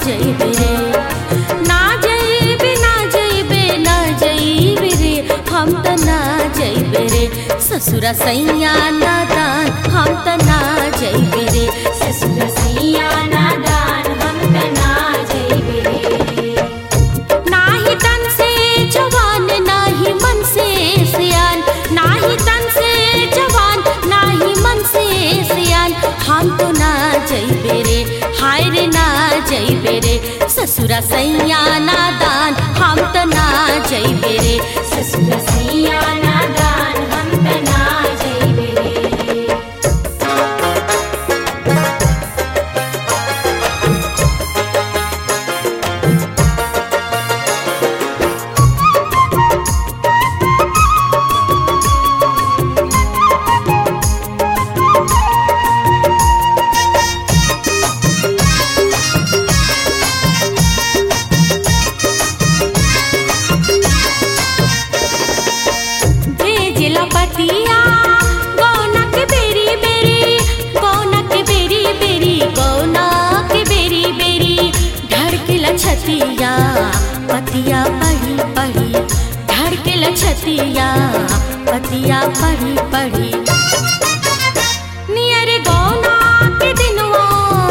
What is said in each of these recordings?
जइबे रे ना जइबे ना जइबे ना जइबे रे हम त ना जइबे रे ससुरा सैया नादान हम त ना जइबे रे ससुर सैया नादान हम त ना जइबे रे नाही तन से जवान नाही मन से सियान नाही तन से जवान नाही मन से सियान हम तो ना जइबे रे हाय रे ना जइबे रे ससुरा सैया नादान हम त ना जइबे रे ससुर सैया नादान हम त ना जइबे रे भेजला पतिया गौना के बेरी बेरी गौना के बेरी बेरी गौना के बेरी बेरी धड़केला छतिया पतिया पढ़ी पढ़ी धड़केला छतिया पतिया पढ़ी पढ़ी नियर गौना के दिनवा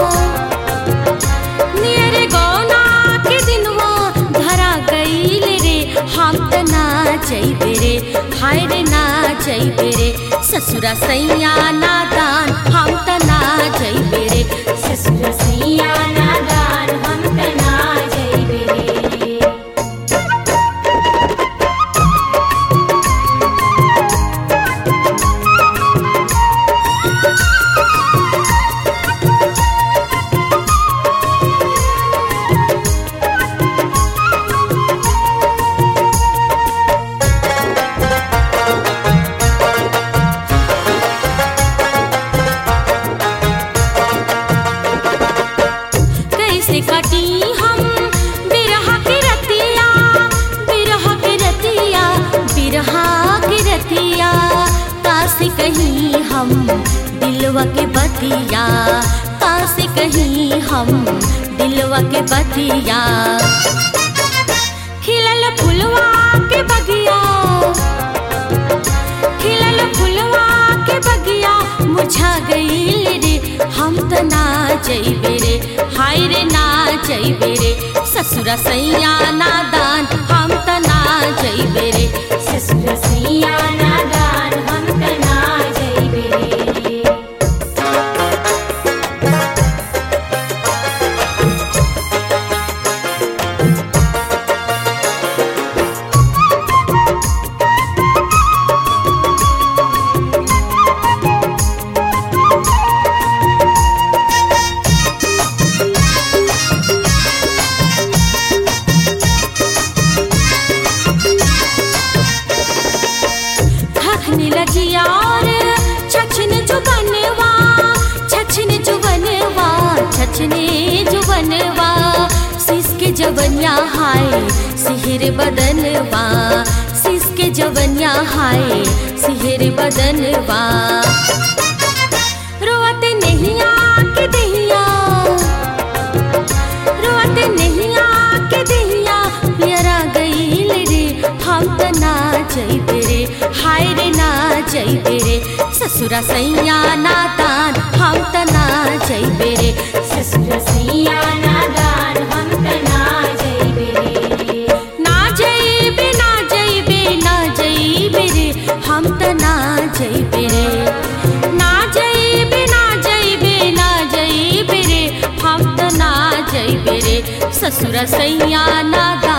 नियर गौना के दिनवा धरा गईल रे हम त ना जइबे रे हाय रे ना जइबे रे ससुरा सैया नादान हम त ना जइबे रे ससुर सैया नादान हम त ना जइबे रे कैसे कटी हम बिरहा के रतिया बिरहा के रतिया बिरहा के रतिया कासे कहीं हम दिलवा के बतिया कासे कहीं हम दिलवा के बतिया खिलल फुलवा के बगिया खिलल फुलवा के बगिया मुझा गईल रे हम त ना जइबे रे हाय रे ना जइबे रे ससुरा सैया नादान हम त ना जइबे रे ससुर सैया नादान हम त ना जइबे रे थकने लगी और छछन जुबनवा छछन जुबनवा छछने जुबनवा सिसके जवनिया हाय सिहर बदनवा सिसके जवनिया हाय सिहर बदनवा रोवत नहीं आके दहिया रोवत नहीं आके दहिया पियरा गईल रे हम त ना जइबे रे हाय रे ना जइबे रे ससुरा सैया नादान हम त ना जइबे रे ससुर सैया नादान हम त ना जइबे रे ना जइबे ना जइबे ना जइबे रे हम त ना जइबे रे ना जइबे ना जइबे ना जइबे रे हम त ना जइबे रे ससुरा सैया नादान